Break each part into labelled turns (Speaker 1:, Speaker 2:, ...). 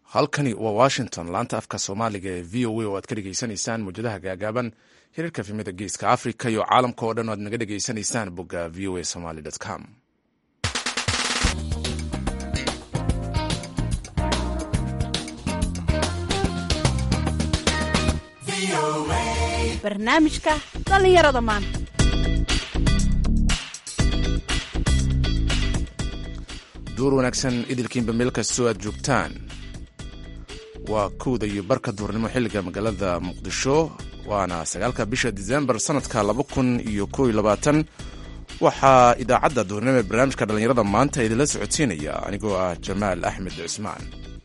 Speaker 1: halkani waa washington laanta afka soomaaliga ee v o a oo aad ka dhegeysanaysaan mawjadaha gaagaaban xiriirka fimida geeska africa iyo caalamka oo dhan o aad naga dhegeysanaysaan bogga v o a somaly com
Speaker 2: barnaamijka dhallinyarada maanta
Speaker 1: duur wanaagsan idilkiinba meel kastoo aad joogtaan waa kowda iyo barka duurnimo xilliga magaalada muqdisho waana sagaalka bisha disembar sanadka laba kun iyo kow iyo labaatan waxaa idaacadda duurnimo ee barnaamijka dhallinyarada maanta idinla socodsiinaya anigoo ah jamaal axmed cismaan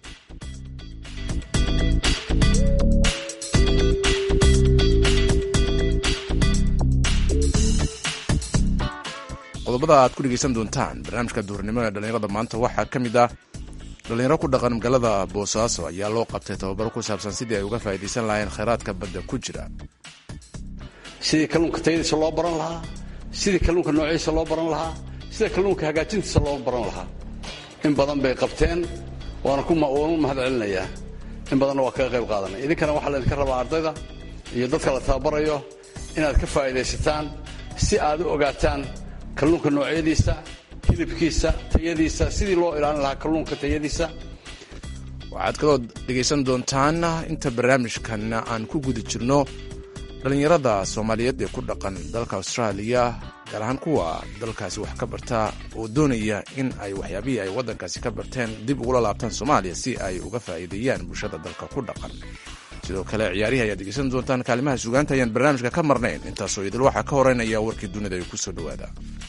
Speaker 1: qodobada aad ku dhegeysan doontaan barnaamijka duurnimo ee dhallinyarada maanta waxaa ka mid ah dhallinyaro ku dhaqan magaalada boosaaso ayaa loo qabtay tababaro ku saabsan sidii ay uga faa'iidaysan lahayn khayraadka badda ku jira
Speaker 3: sidii kalluunka tayadiisa loo baran lahaa sidii kalluunka noociisa loo baran lahaa sida kalluunka hagaajintiisa loo baran lahaa in badan bay qabteen waana ku mahad celinayaa in badanna waa kaga qayb qaadanay idinkana waxaa laydinka rabaa ardayda iyo dadka la tababarayo inaad ka faa'iidaysataan si aad u ogaataan kalluunka noocyadiisa hilibkiisa tayadiisa sidii loo ilaalin lahaa kalluunka tayadiisa
Speaker 1: waxaad kaloo dhegaysan doontaan inta barnaamijkan aan ku guda jirno dhallinyarada soomaaliyeed ee ku dhaqan dalka austraaliya gaar ahaan kuwa dalkaasi wax ka barta oo doonaya in ay waxyaabihii ay waddankaasi ka barteen dib ugula laabtaan soomaaliya si ay uga faa'iideeyaan bulshada dalka ku dhaqan sidoo kale ciyaarihii ayaad dhegeysan doontaan kaalimaha sugaanta ayaan barnaamijka ka marnayn intaasoo idil waxaa ka horeynaya warkii dunida ay ku soo dhowaada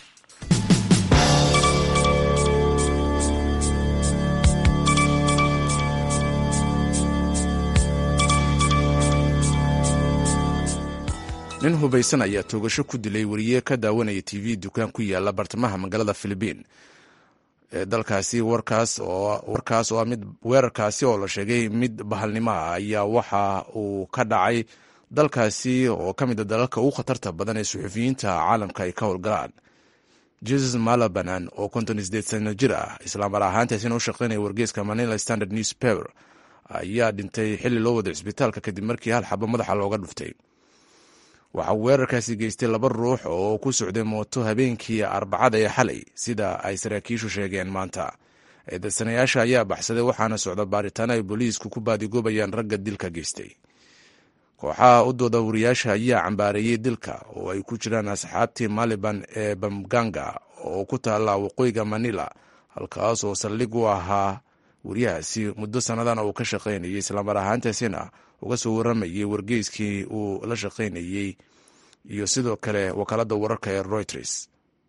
Speaker 1: nin hubaysan ayaa toogasho ku dilay weriye ka daawanaya t v dukaan ku yaala bartamaha magaalada philibiin ee dalkaasi warkaas oo ah mid weerarkaasi oo la sheegay mid bahalnimo ah ayaa waxa uu ka dhacay dalkaasi oo ka mid a dalalka ugu khatarta badan ee suxufiyiinta caalamka ay ka howlgalaan jesus malabanan oo konton sideed sano jir ah islaamar ahaantaasina u shaqeynaya wargeeska manila standard newspaper ayaa dhintay xilli loo wada cisbitaalka kadib markii hal xabo madaxa looga dhuftay waxaa weerarkaasi geystay laba ruux oo ku socday mooto habeenkii arbacada ee xalay sida ay saraakiishu sheegeen maanta eedadsanayaasha ayaa baxsaday waxaana socda baaritaano ay booliisku ku baadigoobayaan ragga dilka geystay kooxaha u dooda wariyaasha ayaa cambaareeyey dilka oo ay ku jiraan asxaabtii maliban ee bamganga oo ku taalla waqooyiga manila halkaas oo saldhig u ahaa wariyahaasi muddo sannadan uu ka shaqaynayay islamar ahaantaasina uga soo waramayay wargeyskii uu la shaqaynayey iyo sidoo kale wakaaladda wararka ee reuters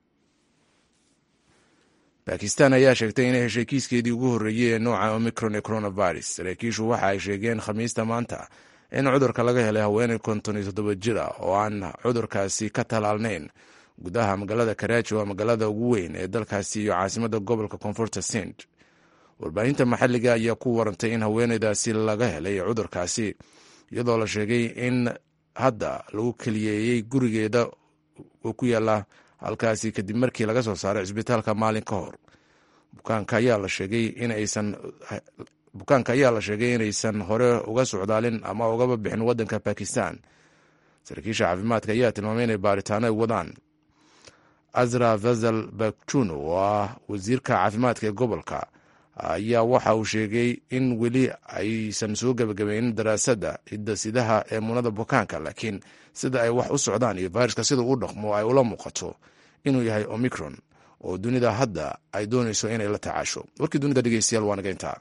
Speaker 1: bakistan ayaa sheegtay inay heshay kiiskeedii ugu horreeyey ee nooca omicron ee coronavirus saraakiishu waxa ay sheegeen khamiista maanta in cudurka laga helay haweeney konton iyo toddoba jir ah oo aan cudurkaasi ka talaalnayn gudaha magaalada karaaji waa magaalada ugu weyn ee dalkaasi iyo caasimadda gobolka koonfurta sind warbaahinta maxalliga ayaa ku warantay in haweeneydaasi laga helay cudurkaasi iyadoo la sheegay in hadda lagu keliyeeyey gurigeeda oo ku yaala halkaasi kadib markii laga soo saaray cisbitaalka maalin ka hor bukaanka ayaa la sheegay inaysan bukaanka ayaa la sheegay inaysan hore uga socdaalin ama ugaba bixin waddanka bakistan saraakiisha caafimaadka ayaa tilmaamay inay baaritaano ay wadaan azra fazal bakjuno oo ah wasiirka caafimaadka ee gobolka ayaa waxa uu sheegay in weli aysan soo gebagabaynin daraasadda hidasidaha ee muunada bukaanka laakiin sida ay wax u socdaan iyo fayraska sida uu dhaqmo ay ula muuqato inuu yahay omicron oo dunida hadda ay doonayso inay la tacaasho warkii dunida dhegeystayaal waa naga intaa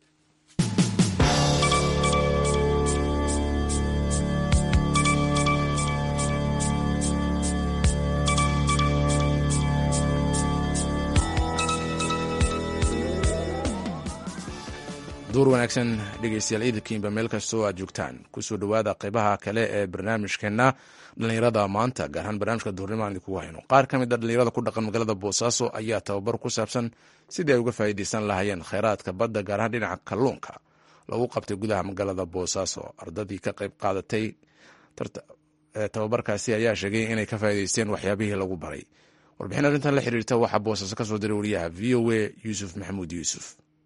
Speaker 1: duur wanaagsan dhegeystayaal ciidankiinba meel kastoo aad joogtaan kusoo dhowaada qeybaha kale ee barnaamijkeena dhallinyarada maanta gaar ahaan barnaamijka duurnimo aan idinkugu hayno qaar ka mid a dhallinyarada ku dhaqan magaalada boosaaso ayaa tababar ku saabsan sidii ay uga faa'iidaysan lahaayeen kheyraadka badda gaar ahaan dhinaca kalluunka lagu qabtay gudaha magaalada boosaaso ardadii ka qayb qaadatay tababarkaasi ayaa sheegay inay ka faa'iidaysteen waxyaabihii lagu baray warbixin arrintan la xiriirta waxaa boosaaso ka soo diray wariyaha v o a yuusuf maxamuud yuusuf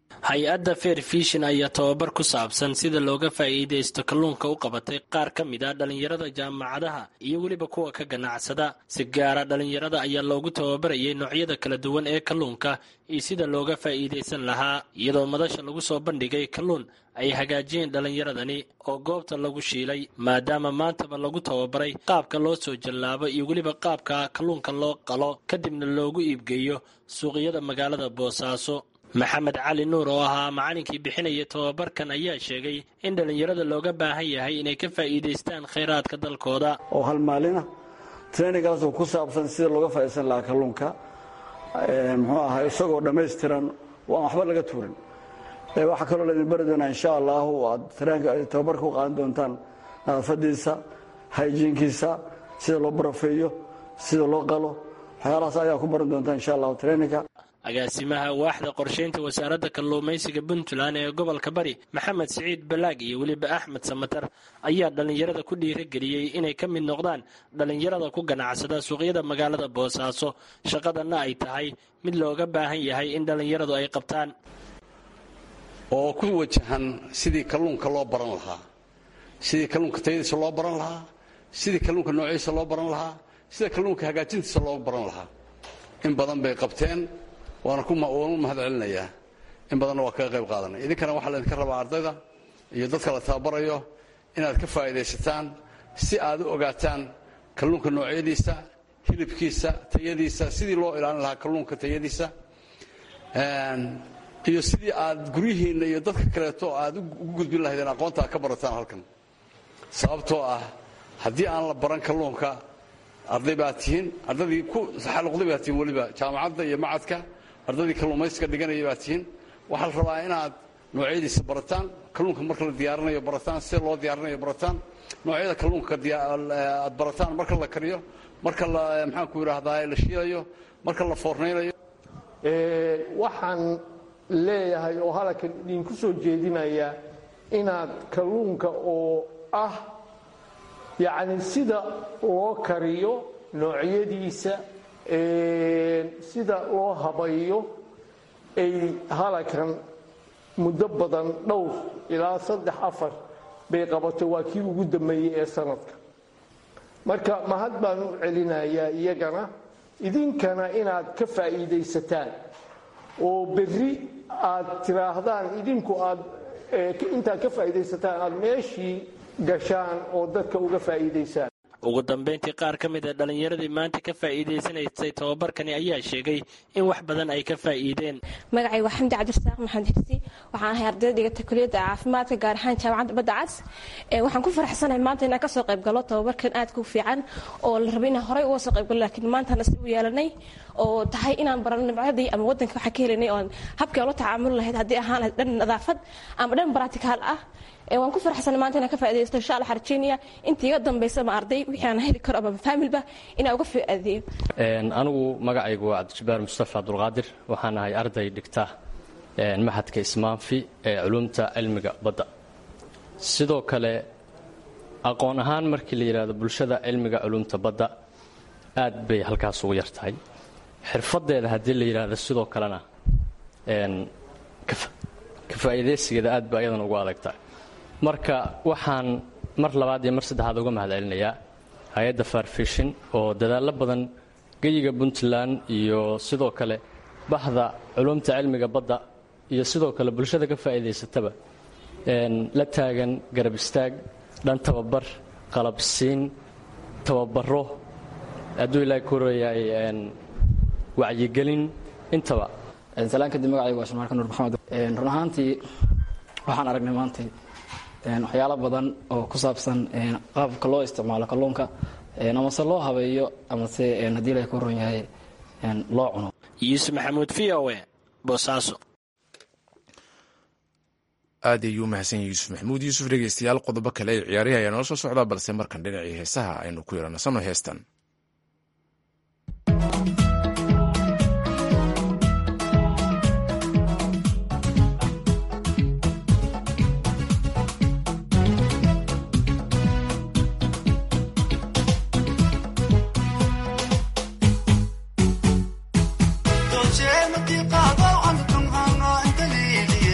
Speaker 4: hay-adda fair fishin ayaa tababar ku saabsan sida looga faa'iidaysto kalluunka u qabatay qaar ka mid a dhallinyarada jaamacadaha iyo weliba kuwa ka ganacsada si gaara dhallinyarada ayaa loogu tababarayay noocyada kala duwan ee kalluunka iyo sida looga faa'iidaysan lahaa iyadoo madasha lagu soo bandhigay kalluun ay hagaajiyeen dhallinyaradani oo goobta lagu shiilay maadaama maantaba lagu tababaray qaabka loo soo jallaabo iyo weliba qaabka kalluunka loo qalo kadibna loogu iibgeeyo suuqyada magaalada boosaaso maxamed cali nuur oo ahaa macalinkii bixinaya tababarkan ayaa sheegay in dhallinyarada looga baahan yahay inay ka faa'iidaystaan khayraadka dalkooda
Speaker 5: oo hal maalina trainingaas oo ku saabsan sida looga faa'iidaysan lahaa kalluunka muxuu ahaa isagoo dhammaystiran oo aan waxba laga tuurin waxaa kaloo laydin bari doonaa insha allahu aad tababarka u qaadan doontaan nadaafadiisa hayjiinkiisa sida loo barafeeyo sida loo qalo waxyaalahaas ayaa ku baran doontaan insha allahu traininka
Speaker 4: agaasimaha waaxda qorshaynta wasaaradda kalluumaysiga puntland ee gobolka bari maxamed siciid balaag iyo weliba axmed samatar ayaa dhallinyarada ku dhiirageliyey inay ka mid noqdaan dhallinyarada ku ganacsada suuqyada magaalada boosaaso shaqadanna ay tahay mid looga baahan yahay in dhallinyaradu ay qabtaan
Speaker 3: oo ku wajahan sidii kalluunka loo baran lahaa sidii kalluunka tayadiisa loo baran lahaa sidii kalluunka noociisa loo baran lahaa sida kalluunka hagaajintiisa loo baran lahaa in badan bay qabteen waana waanu mahad celinayaa in badanna waa kaga qayb qaadanay idinkana waxaa laydinka rabaa ardayda iyo dadka la tababarayo inaad ka faa'iidaysataan si aad u ogaataan kalluunka noocyadiisa hilibkiisa tayadiisa sidii loo ilaalin lahaa kalluunka tayadiisa iyo sidii aad guryihiinna iyo dadka kaleeto aad ugu gudbin lahaydeen aqoonta aad ka barataan halkan sababtoo ah haddii aan la baran kalluunka arday baad tihiin ardaydii ku saxaluqday baad tihiin weliba jaamacadda iyo macadka ardaydii kalluumaysiga dhiganaya baad tihiin waxaa la rabaa inaad noocyadiisa barataan kalluunka marka la diyaarinayo barataan sida loo diyaarinayo barataan noocyada kalluunka aad barataan marka la kariyo marka la maxaanku idhaahdaa la shiilayo marka la foornaynayo
Speaker 6: waxaan leeyahay oo halkan idinku soo jeedinaya inaad kalluunka oo ah yacni sida loo kariyo noocyadiisa sida loo habayo ay halakan muddo badan dhowr ilaa saddex afar bay qabatay waa kii ugu dambeeyey ee sanadka marka mahad baan u celinayaa iyagana idinkana inaad ka faa'iidaysataan oo berri aad tiraahdaan idinku aad intaad ka faa'iidaysataan aad meeshii gashaan oo dadka uga faa'iidaysaan
Speaker 4: ugu dambayntii qaar ka mid a dhallinyaradii maanta ka faa'iidaysanaysay tababarkani ayaa sheegay in wax badan ay ka faa'iideen
Speaker 7: magacay waa xamdi cabdirasaaq maxamed xirsi waxaan ahay ardayda dhigata kuliyadda caafimaadka gaar ahaan jaamacadda badda cas waxaan ku faraxsanahay maanta inaan kasoo qayb galo tababarkan aadka u fiican oo la rabay inaan horey uga soo qayb galo laakiin maantana si u yeelanay oo tahay inaan barano nimcadii ama wadanka waxaa ka helanay oon habkii ula tacaamuli lahayd haddii ahaan lahayd dhan nadaafad ama dhan baraticaal ah waan ku faraxsanay maanta inaan ka faaidaysto insha allah rajeynaya intii iga dambaysa ma arday wixii aan heli karo ama faamilba inaan uga faa'iideeyo
Speaker 8: anigu magacaygu waa cabdijabbaar mustafa cabdulqaadir waxaan ahay arday dhigta maxadka ismaanfi ee culumta cilmiga badda sidoo kale aqoon ahaan markii la yidhaahdo bulshada cilmiga culumta badda aad bay halkaas ugu yar tahay xirfadeeda haddii la yidhaahdo sidoo kalena ka faa'iidaysigeeda aad ba ayadan ugu adagtahay marka waxaan mar labaad iyo mar saddexaad uga mahad celinayaa hay-adda farfishin oo dadaallo badan geyiga puntland iyo sidoo kale bahda culumta cilmiga badda iyo sidoo kale bulshada ka faa'iidaysataba la taagan garab istaag dhan tababar qalabsiin tababaro hadduu ilaahay ku horeeyahay wacyigelin intaba
Speaker 9: salaan kadib magacayga waa shamaarka nuur maxamed run ahaantii waxaan aragnay maantay waxyaalo badan oo ku saabsan qaabka loo isticmaalo kalluunka amase loo habeeyo amase haddii ilahay ku horon yahay loo cuno
Speaker 4: yuusuf maxamuud v o e boosaaso
Speaker 1: aad ayuu umahadsan yahay yuusuf maxamuud yuusuf dhegeystayaal qodobo kale ee ciyaarihi ayaa noo soo socdaa balse markan dhinacii heesaha aynu ku yaranasano heestan
Speaker 10: Dolce,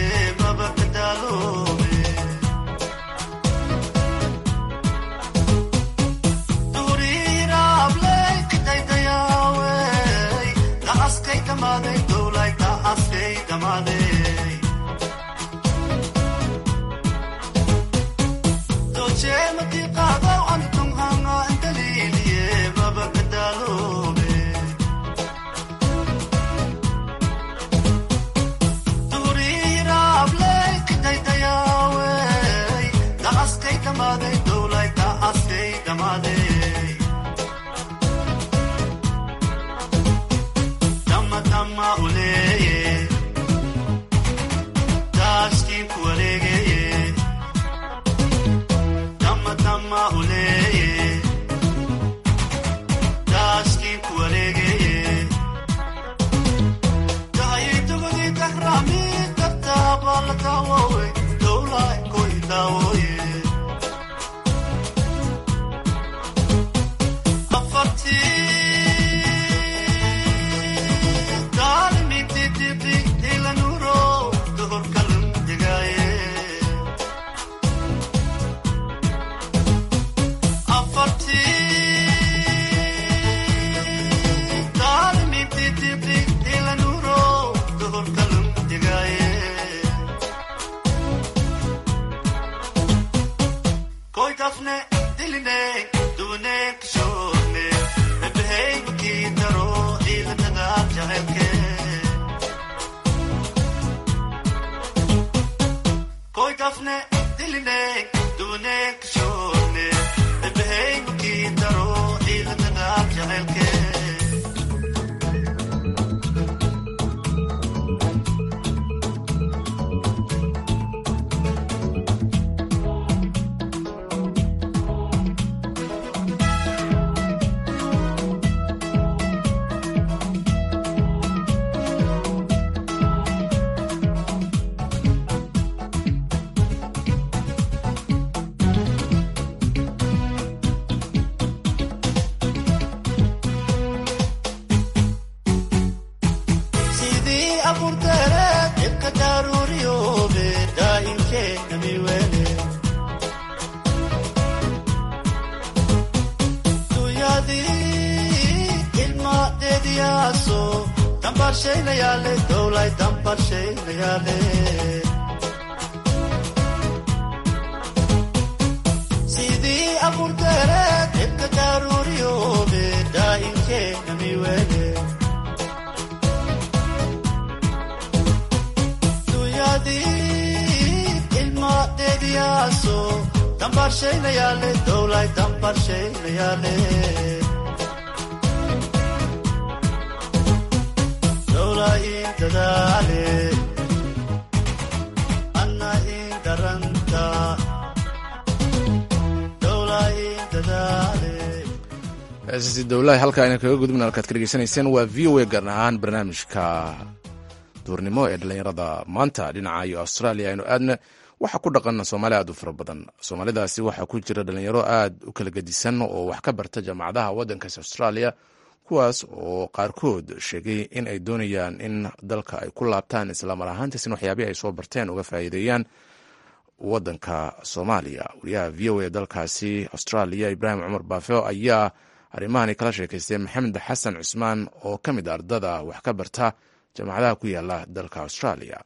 Speaker 1: heesasi dowlaha halkaa ayna kaga gudubna halkaad ka dhegeysanayseen waa v o a gaar ahaan barnaamijka duurnimo ee dhallinyarada maanta dhinaca iyo australia aynu aadna waxaa ku dhaqan soomaali aad u fara badan soomaalidaasi waxaa ku jira dhalinyaro aad u kala gedisan oo wax ka barta jaamacadaha waddankaasi australia kuwaas oo qaarkood sheegay in ay doonayaan in dalka ay ku laabtaan islamar ahaantiisna waxyaabihii ay soo barteen uga faa'iideeyaan waddanka soomaaliya wariyaha v o a dalkaasi australia ibraahim cumar baafeo ayaa arrimahani kala sheekaystay maxamed xasan cusmaan oo ka mid a ardada wax ka barta jaamacadaha ku yaala dalka australia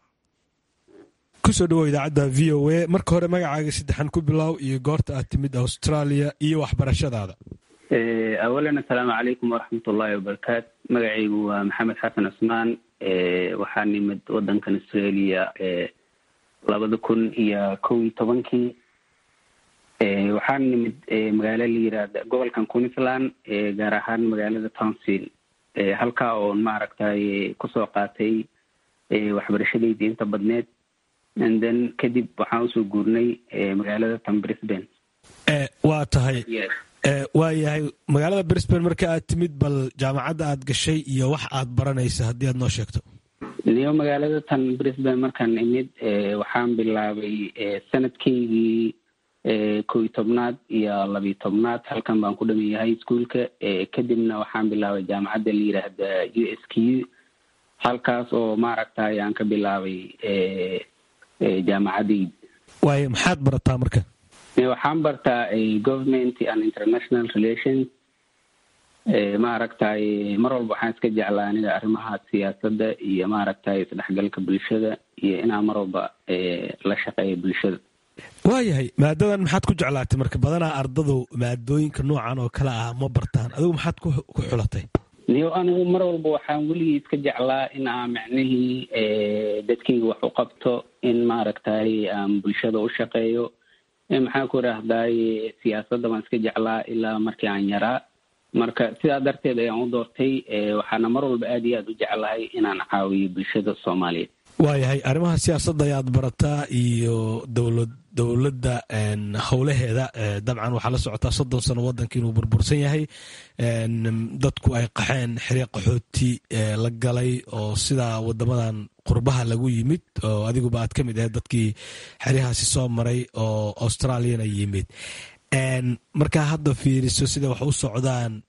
Speaker 10: kusoo dhawow idaacadda v o a marka hore magacaaga saddexan ku bilow iyo goorta aad timid australia iyo waxbarashadaada
Speaker 11: awalan assalaamu calaykum waraxmat ullaahi wabarakaatu magacaygu waa maxamed xasan cusmaan waxaa nimid wadankan australia labada kun iyo kow iyo tobankii waxaan nimid magaalo la yiraahda gobolkan queensland gaar ahaan magaalada townsville halkaa oon maaragtay kusoo qaatay waxbarashadayda inta badneed and then kadib waxaan usoo guurnay magaalada tan brisbane
Speaker 10: waa tahay waa yahay magaalada brisbane marka aad timid bal jaamacadda aad gashay iyo wax aad baranaysa haddii aad noo sheegto
Speaker 11: niyo magaalada tan brisbane markaan imid waxaan bilaabay sanadkaygii kow iyo tobnaad iyo labiyo tobnaad halkan baan ku dhaman yahay iskuolka kadibna waxaan bilaabay jaamacadda la yiraahda u s q halkaas oo maaragtay aan ka bilaabay jaamacadayda
Speaker 10: waayo maxaad barataa marka
Speaker 11: waxaan bartaa government and international relations maaragtay mar walba waxaan iska jeclaa aniga arrimaha siyaasadda iyo maaragtay isdhexgalka bulshada iyo inaan mar walba la shaqeeyo bulshada
Speaker 10: waayahay maadadan maxaad ku jeclaatay marka badanaa ardadu maadooyinka noocan oo kale ah ma bartaan adigu maxaad ku xulatay
Speaker 11: niyo anigu mar walba waxaan weligii iska jeclaa in aan micnihii dadkayga wax u qabto in maaragtay aan bulshada u shaqeeyo maxaan ku idhaahday siyaasadda baan iska jeclaa ilaa markii aan yaraa marka sidaa darteed ayaan u doortay waxaana mar walba aad iyo aad u jeclahay inaan caawiyo bulshada soomaaliyeed
Speaker 10: waayahay arrimaha siyaasadda ayaad barataa iyo dowlad dowladda howlaheeda dabcan waxaa la socotaa soddon sano waddanka inuu burbursan yahay dadku ay qaxeen xiriiq qaxooti la galay oo sidaa wadamadan qurbaha lagu yimid oo adiguba aad ka mid ahayd dadkii xeryahaasi soo maray oo australiana yimid markaa hadda fiiriso sida wax u socdaan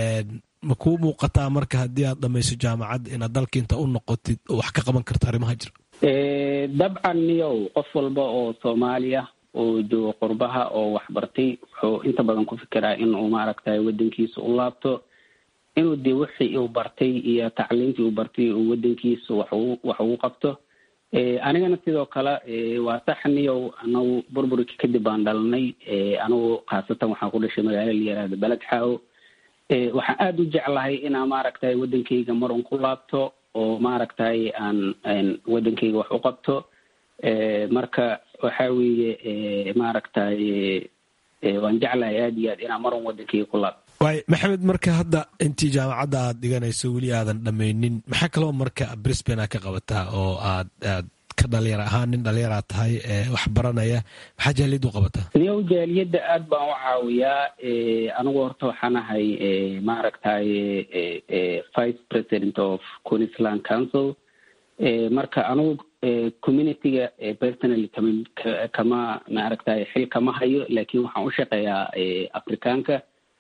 Speaker 10: ma kuu muuqataa marka haddii aad dhamayso jaamacad inaad dalka inta u noqotid oo wax ka qaban karto arrimaha jira
Speaker 11: dabcan niyow qof walba oo soomaaliya oo joogo qurbaha oo waxbartay wuxuu inta badan ku fikiraa in uu maaragtay wadankiisa u laabto inuu dee wixii uu bartay iyo tacliintii uu bartay uu wadankiisa wax wax ugu qabto anigana sidoo kale waa sax niyow anagu burburkii kadib baan dhalanay anigu khaasatan waxaan ku dhashay magaalo la yihahda beled xaawo waxaan aada u jeclahay inaan maaragtay wadankayga marun ku laabto oo maaragtay aan wadankayga wax u qabto marka waxa weeye maaragtay waan jeclahay aada iyo aad inaan marun wadankayga ku laabto
Speaker 10: waay maxamed marka hadda intii jaamacadda aad dhiganayso weli aadan dhammaynin maxaa kaloo marka brisbane aad ka qabataa oo aad aad ka dhalinyar ahaan nin dhalinyaraad tahay wax baranaya maxaa jaaliyadda u qabataa
Speaker 11: niyow jaaliyadda aad baan u caawiyaa anigu horta waxaan ahay maaragtay vice president of queensland council marka anigu communityga personally kama kama maaragtay xil kama hayo laakiin waxaan u shaqeeyaa afrikaanka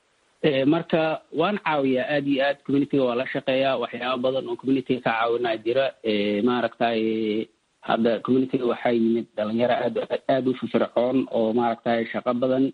Speaker 11: marka waan caawiyaa aada iyo aad communityga waa la shaqeeyaa waxyaaba badan oo communityga ka caawinaa jira maaragtay hadda communityga waxaa yimid dhalinyaro aad aada u firfircoon oo maaragtay shaqo badan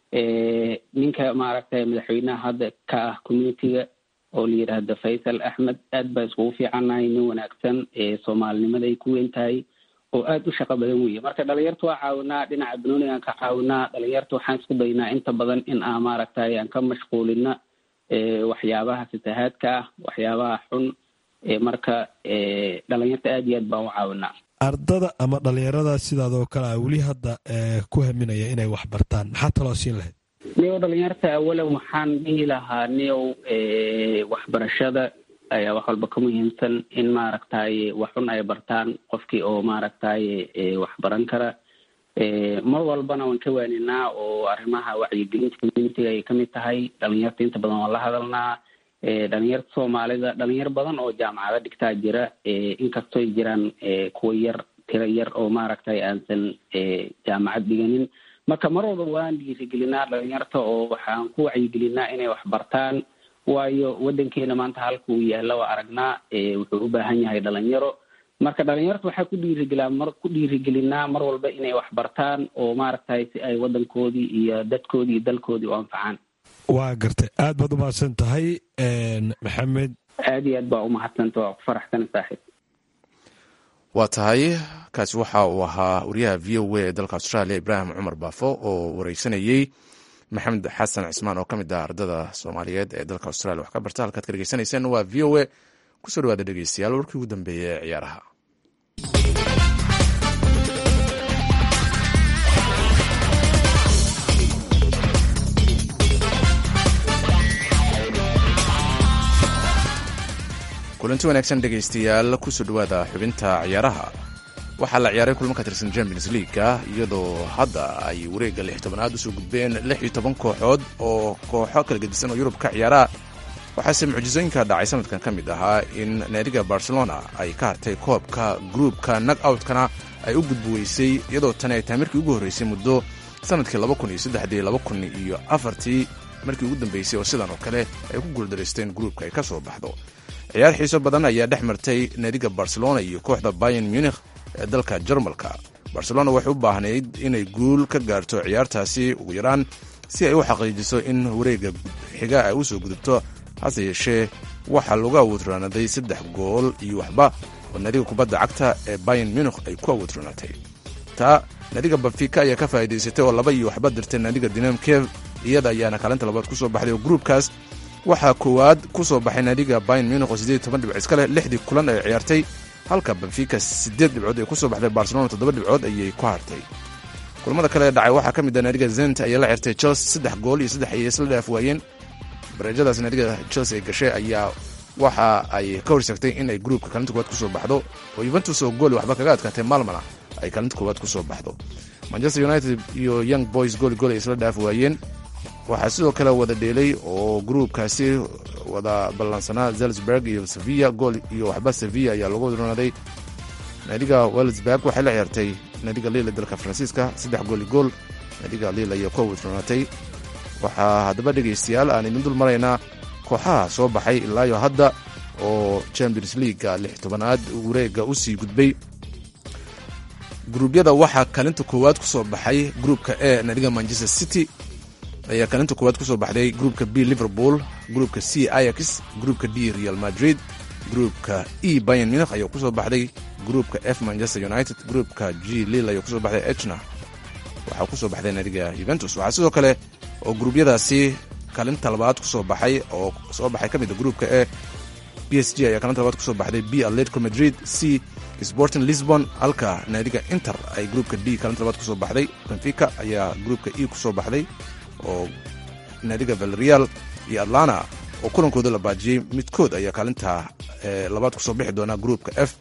Speaker 11: ninka maaragtay madaxweynaha hadda ka ah communityga oo la yidhaahdo faysal axmed aad baa iskugu fiicannahay nin wanaagsan soomaalinimada ay ku weyn tahay oo aada u shaqo badan weeye marka dhalinyarta waa caawinaa dhinaca banoonigaan ka caawinaa dhalinyarta waxaan isku daynaa inta badan in aan maaragtay aan ka mashquulina waxyaabaha fatahaadka ah waxyaabaha xun marka dhalinyarta aada iyo aad baan u caawinaa
Speaker 10: ardada ama dhalinyarada sidaadoo kale a weli hadda ku haminaya inay wax bartaan maxaa taloo siin lahayd
Speaker 11: niyow dhalinyarta awalan waxaan dhihi lahaa niyow waxbarashada ayaa wax walba ka muhiimsan in maaragtay wax xun ay bartaan qofkii oo maaragtay wax baran kara mar walbana waan ka waaninaa oo arrimaha wacyigelinta communitiga ay kamid tahay dhalinyarta inta badan waan la hadalnaa dhalinyarta soomaalida dhalinyar badan oo jaamacado dhigtaa jira inkastoy jiraan kuwa yar tiro yar oo maaragtay aansan jaamacad dhiganin marka mar walba waan dhiirigelinaa dhalinyarta oo waxaan ku wacyigelinaa inay wax bartaan waayo wadankeena maanta halka uu yaalla waa aragnaa wuxuu u baahan yahay dhalinyaro marka dhalinyarta waxaa ku dhiirigelaa mar ku dhiirigelinaa mar walba inay wax bartaan oo maaragtay si ay wadankoodii iyo dadkoodii iyo dalkoodii u anfacaan
Speaker 10: waa gartay aad baad umahadsan tahay maxamed
Speaker 11: aada iyo aad baa umahadsanta waa ku faraxsana saaxiib
Speaker 1: waa tahay kaasi waxa uu ahaa wariyaha v o a ee dalka australia ibraahim cumar baafo oo wareysanayey maxamed xasan cismaan oo ka mid ah ardada soomaaliyeed ee dalka australia wax ka barta halkaad ka dhegeysanayseen waa v o a kusoo dhawaada dhegeystayaal warkii ugu dambeeyey ee ciyaaraha kulanti wanaagsan dhegaystayaal kusoo dhawaada xubinta ciyaaraha waxaa la ciyaaray kulmo ka tirsan champions leaguea iyadoo hadda ay wareegga lix tobanaad usoo gudbeen lix iyo toban kooxood oo kooxo kala gedisan oo yurub ka ciyaara waxaase mucjisooyinka dhacay sanadkan ka mid ahaa in naadiga barcelona ay ka hartay koobka gruupka nag outkana ay u gudbuweysay iyadoo tani ay tahay markii ugu horreysay muddo sanadkii iyo afartii markii ugu dambeysay oo sidan oo kale ay ku guuldaraysteen gruupka ay ka soo baxdo ciyaar xiiso badan ayaa dhex martay naadiga barcelona iyo kooxda bayan munikh ee dalka jarmalka barcelona waxay u baahnayd inay guul ka gaarto ciyaartaasi ugu yaraan si ay u xaqiijiso in wareegga xiga ay usoo gudubto hase yeeshee waxaa lagu awoodroonaaday saddex gool iyo waxba oo naadiga kubadda cagta ee bayan munukh ay ku awoodroonaatay taa naadiga bafika ayaa ka faa'iidaysatay oo laba iyo waxba dirtay naadiga dinam kev iyada ayaana kaalinta labaad ku soo baxday oo gruubkaas waxaa koowaad ku soo baxay naadiga bayan munukh oo siddeed toban dhibc iska leh lixdii kulan ay ciyaartay halka benfica siddeed dhibcood ay ku soo baxday barcelona toddoba dhibcood ayay ku hartay kulamada kale ee dhacay waxaa ka mid ah naadiga zent ayaa la ciyaartay chelsea saddex gool iyo saddex ayay isla dhaaf waayeen bareejadaas naadiga chelsea ay gashay ayaa waxa ay ka horseegtay in ay gruubka kaalinta koowaad kusoo baxdo oo yuventus oo gooli waxba kaga adkaatay maalmana ay kaalinta koowaad kusoo baxdo manchester united iyo young boys gooli gool ay isla dhaaf waayeen waxaa sidoo kale wada dheelay oo gruubkaasi wada ballansanaa zelsburg iyo sevilla gool iyo waxba sevilla ayaa lagu wadronaaday naadiga welsburg waxay la ciyaartay naadiga lille dalka faransiiska saddex gooli gool naadiga lille ayaa ku wadronaatay waxaa haddaba dhegaystayaal aan idin dul maraynaa kooxaha soo baxay ilaayo hadda oo champions leaguega lix tobanaad wareega u sii gudbay gruubyada waxaa kaalinta koowaad ku soo baxay gruupka e naadiga manchester city ayaa kaalinta koowaad ku soo baxday gruupka b liverpool gruupka c ayax gruupka d real madrid gruupka e bayan munich ayaa kusoo baxday gruupka f manchester united gruupka g lil ayaa kusoo baxday echna waxaa kusoo baxday naadiga juventus waxaa sidoo kale oo gruubyadaasi kaalinta labaad kusoo baxay oo soo baxay ka mid a gruupka e b s g ayaa kaalinta labaad kusoo baxday b atletico madrid c sporting lisbon halka naadiga inter ay gruupka d kaalinta labaad kusoo baxday benfica ayaa gruupka e kusoo baxday oo naadiga valerial iyo atlana oo kulankooda la baajiyey midkood ayaa kaalinta labaad kusoo bixi doona gruupka f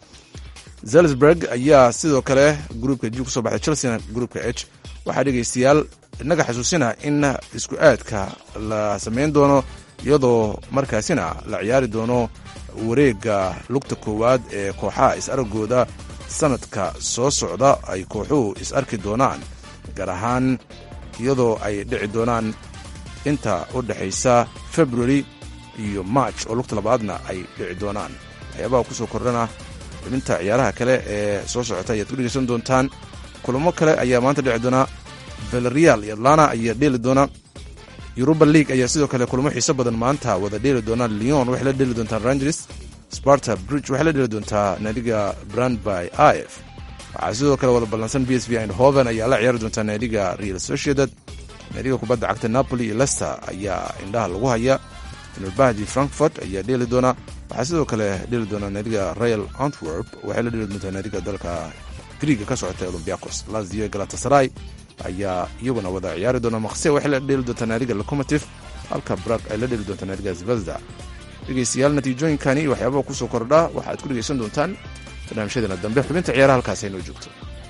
Speaker 1: zelsburg ayaa sidoo kale gruupka g kusoo baxday chelsea gruupka h waxaa dhegaystayaal innaga xasuusina in isku aadka la samayn doono iyadoo markaasina la ciyaari doono wareegga lugta koowaad ee kooxaha is-aragooda sanadka soo socda ay kooxuhu is-arki doonaan gaar ahaan iyadoo ay dhici doonaan inta u dhexaysa february iyo march oo lugta labaadna ay dhici doonaan waxyaabaha kusoo kordhana xubinta ciyaaraha kale ee soo socota ayaad ku dhegeysan doontaan kulamo kale ayaa maanta dhici doona valerial iyo atlana ayaa dheeli doona yuruba league ayaa sidoo kale kulamo xiiso badan maanta wada dheeli doona leon waxay la dheeli doontaa rangers sparta bridge waxay la dheeli doontaa naadiga brandby i f waxaa sidoo kale wada ballansan b s v andhoven ayaa la ciyaari doontaa naadiga real sociedad naadiga kubadda cagta napoli iyo lester ayaa indhaha lagu haya nrbahdi frankfort ayaa dheeli doona waxaa sidoo kale dheeli doona naadiga royal antwerp waxay la dheeli doontaa naadiga dalka griiga ka socota olombiacos lazio galatasaray ayaa iyaguna wada ciyaari doona maqse waxay la dheeli doontaa naadiga locomotive halka brag ay la dheeli doontaa naadiga zvezda dhegeystayaal natiijooyinkani iyo waxyaabaha kusoo kordha waxaad ku dhegeysan doontaan barnaamijyadeena dambe xubinta ciyaaraha halkaas aynoo joogto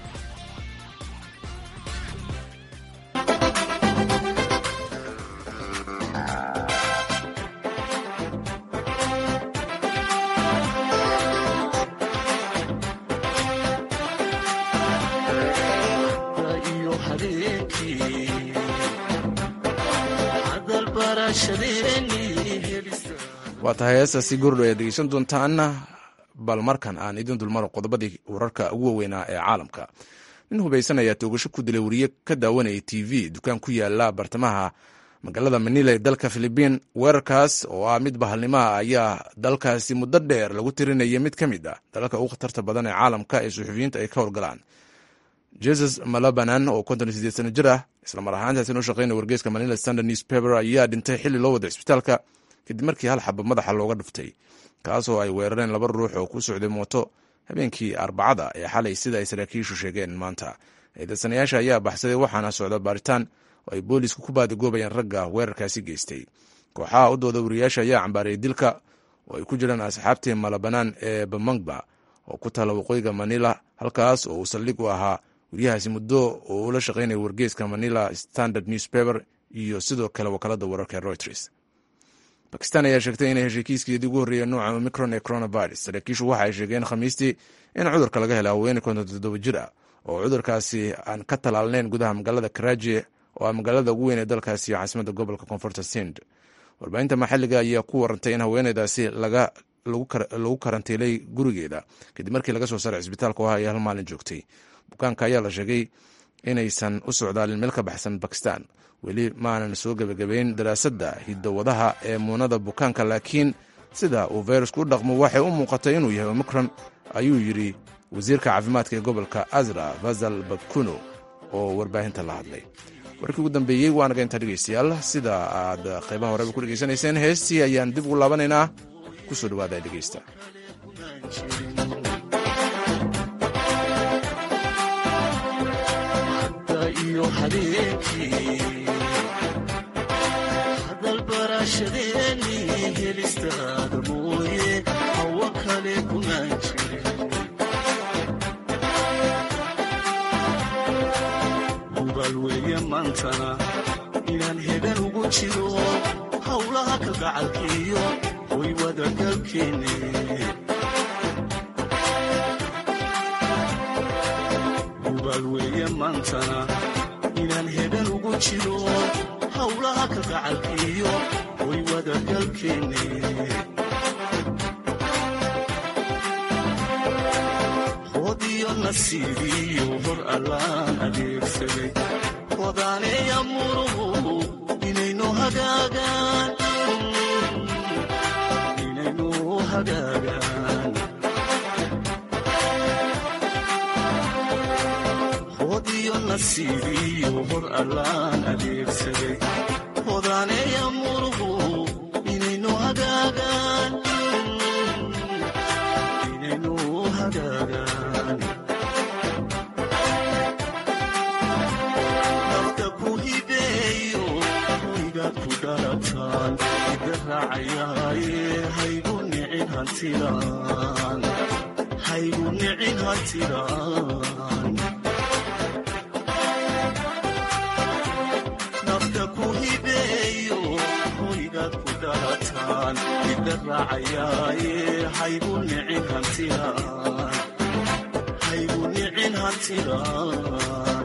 Speaker 1: waa tahay heestaasi gordho ayaad dhegeysan doontaan bal markan aan idin dulmaro qodobadii wararka ugu waweynaa ee caalamka nin hubaysan ayaa toogasho ku dilay wariye ka daawanayay t v dukaan ku yaala bartamaha magaalada manila ee dalka filibiin weerarkaas oo ah mid bahalnimaha ayaa dalkaasi muddo dheer lagu tirinaya mid ka mid ah dalalka ugu khatarta badan ee caalamka ee suxufiyiinta ay ka howlgalaan jesus malabanan oo konton sideed sano jir ah islamar ahaantaasina u shaqeynaya wargeyska manila standard newspaper ayaa dhintay xilli loo wada cisbitaalka kadib markii hal xaba madaxa looga dhuftay kaasoo ay weerareen laba ruux oo ku socday mooto habeenkii arbacada ee xalay sida ay saraakiishu sheegeen maanta eedaysanayaasha ayaa baxsaday waxaana socda baaritaan oo ay boolisku ku baadigoobayaan ragga weerarkaasi geystay kooxaha u dooda wariyaasha ayaa cambaarayay dilka oo ay ku jiraan asxaabtii malabanaan ee bamangba oo ku taala waqooyiga manila halkaas oo uu saldhig u ahaa wariyahaasi muddo oo ula shaqeynaya wargeyska manila standard newspaper iyo sidoo kale wakaalada wararka ee reuters bakistan ayaa sheegtay inay heshay kiiskeedii ugu horreeya nooca omicron ee coronavirus saraakiishu waxa ay sheegeen khamiistii in cudurka laga helay haweeney konton toddoba jir ah oo cudurkaasi aan ka talaalneyn gudaha magaalada karaji oo ah magaalada ugu weyn ee dalkaasi caasimadda gobolka koonfurta sind warbaahinta maxalliga ayaa ku warantay in haweeneydaasi lagu karantiilay gurigeeda kadib markii laga soo saaray cisbitaalka oo ah ay hal maalin joogtay bukaanka ayaa la sheegay inaysan u socdaalin meel ka baxsan bakistan weli maanan soo gebagabayn daraasadda hidowadaha ee muunada bukaanka laakiin sida uu fayrasku u dhaqmo waxay u muuqatay inuu yahay omicron ayuu yidhi wasiirka caafimaadka ee gobolka azra fazal bakuno oo warbaahinta la hadlay warkii ugu dambeeyey waa naga intaa dhegeystayaal sida aad qaybaha horeba ku dhegeysanayseen heestii ayaan dib ugu laabanaynaa ku soo dhawaada dhegeysta
Speaker 12: hadalbarashadeeni helistaada mooye hawa kale kunaan jirin hubaal weeye maantana inaan hegan ugu jiro howlaha kalgacalkiiyo way wadagalkeenne hubaal weeye maantana inaan hegan ugu jiro howlaha kalgacalkiiyo way wadagalkeenne hodiyo nasiibiyo hor allaan adeegsaday hodaaneeya muruhu inaynu hagaagaan inaynu hagaagaan hodiyo nasiibiyo hor allaan adeegsaday hodaaneeya muruhu inaynu hagaagaan inaynu hagaagaan nafta ku hibeeyo hoygaad ku dhalataan ida raacayaaye haygu nicin hantilaan haygu nicin hantilaan nafta ku hibeeyo hoygaad ku dhalataan ida raacayaaye haygu nicin hantilaan haygu nicin hantilaan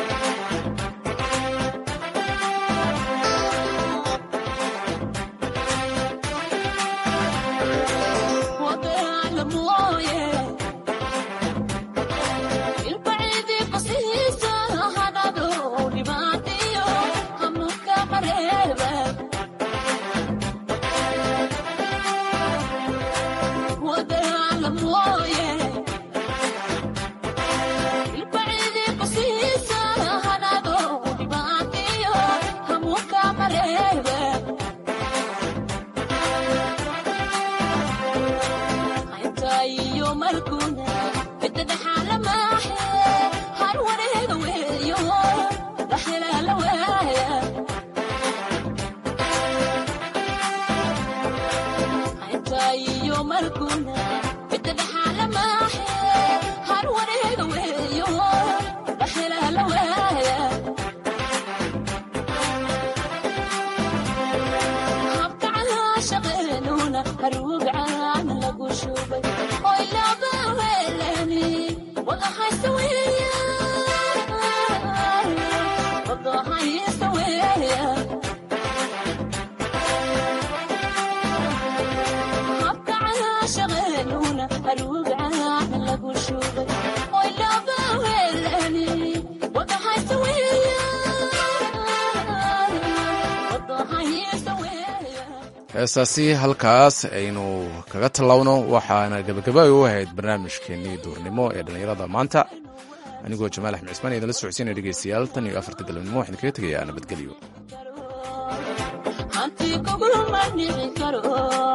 Speaker 1: heestaasi halkaas aynu kaga tallawno waxaana gebagaba u ahayd barnaamijkeenii duurnimo ee dhallinyarada maanta anigoo jamaal axmed cismaan idinla socodsiinaya dhegeystayaal tan iyo afarta galabnimo waxaan kaga tegayaa nabadgelyo